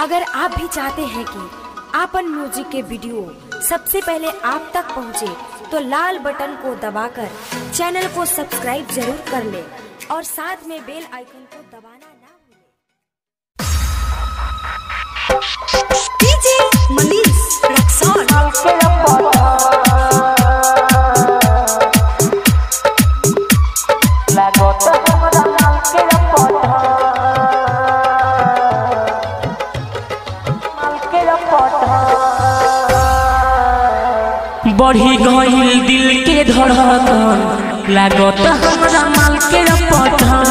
अगर आप भी चाहते हैं कि आपन म्यूजिक के वीडियो सबसे पहले आप तक पहुंचे, तो लाल बटन को दबाकर चैनल को सब्सक्राइब जरूर कर ले और साथ में बेल आइकन को दबाना ना भूलें। DJ Manish Raxon. बढ़ी गईल दिल के धड़कन लागत हमरा माल के पठान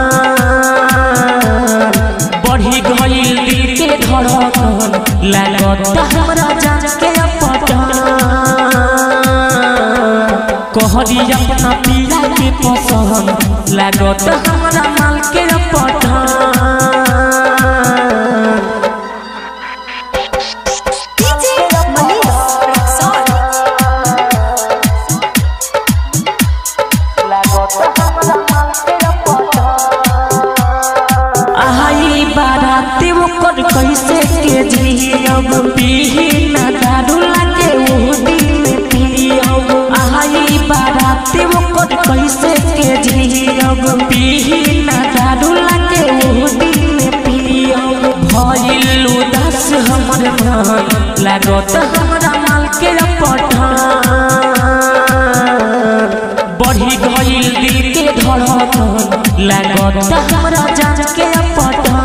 बढ़ी गईल दिल के धड़कन लागत हमरा जान के पठान कहरी अपना पीला के पसंद लागत हमरा माल के पठान DJ Manish Raxon. आई बाराती ओकर कैसे के जियब पीही ना दारू लागे वो दिन में पियब आई बाराती ओकर कैसे के जियब पीही ना दारू लागे वो दिन में पियब भइल उदास हमर मन लागत हमरा माल के पठान बढ़ी गईल दिल के धड़कन लागत हमरा जान के पठान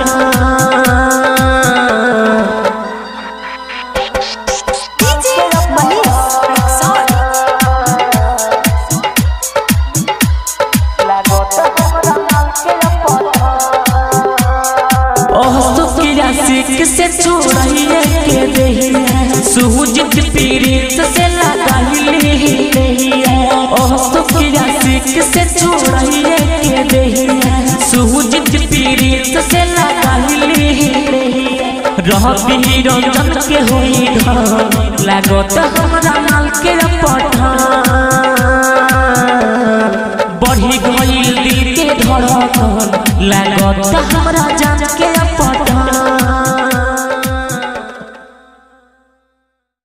DJ Manish Raxon. ओह सुकिया सिक से छोड़िए के दही सुहुजित पीरित से लगाइले दही ओह सुकिया सिक से छोड़िए के दही सुहुजित पीरित से लगाइले दही रह पी रंजन के होई धन लागत हमरा माल के पठान बढ़ी गईल दिल के धड़कन लागत हमरा जान के पठान